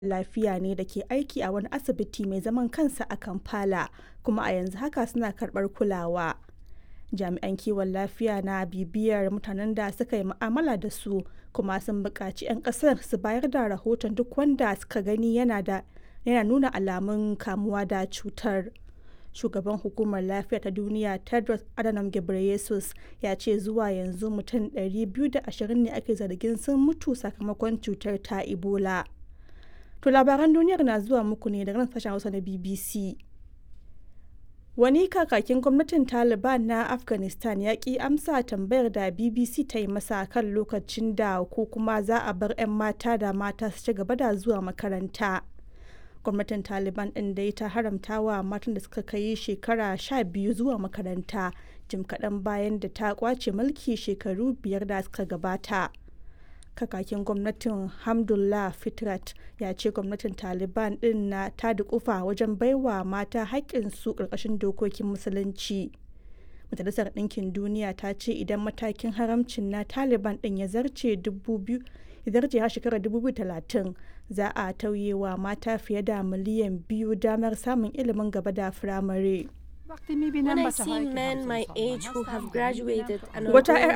lafiya ne da ke aiki a wani asibiti mai zaman kansa a Kampala kuma a yanzu haka suna karɓar kulawa. Jami'an kiwon lafiya na bibiyar mutanen da suka yi mu'amala da su kuma sun buƙaci 'yan ƙasar su bayar da rahoton duk wanda suka gani yana nuna alamun kamuwa da cutar. Shugaban Hukumar Lafiya ta Duniya Tedros Adhanom Ghebreyesus ya ce zuwa yanzu mutum 220 ne ake zargin sun mutu sakamakon cutar ta Ebola. To labaran duniyar na zuwa muku ne daga nan sashen Hausa na BBC. Wani kakakin gwamnatin Taliban na Afghanistan ya ki amsa tambayar da BBC ta yi masa kan lokacin da ko kuma za a bar 'yan mata da mata su ci gaba da zuwa makaranta. Gwamnatin Taliban ɗin dai ta haramta wa matan da suka kai shekara sha biyu zuwa makaranta jim kaɗan bayan da ta kwace mulki shekaru biyar da suka gabata. Kakakin gwamnatin Hamdullah Fitrat ya ce gwamnatin Taliban ɗin na ta dukufa wajen baiwa mata haƙƙinsu ƙarƙashin dokokin musulunci. Majalisar Ɗinkin Duniya ta ce idan matakin haramcin na Taliban ɗin ya zarce ya zarce har shekarar 2030 za a tauye wa mata fiye da miliyan biyu damar samun ilimin gaba da firamare. When I see men my age who have graduated and are Wata going 'yar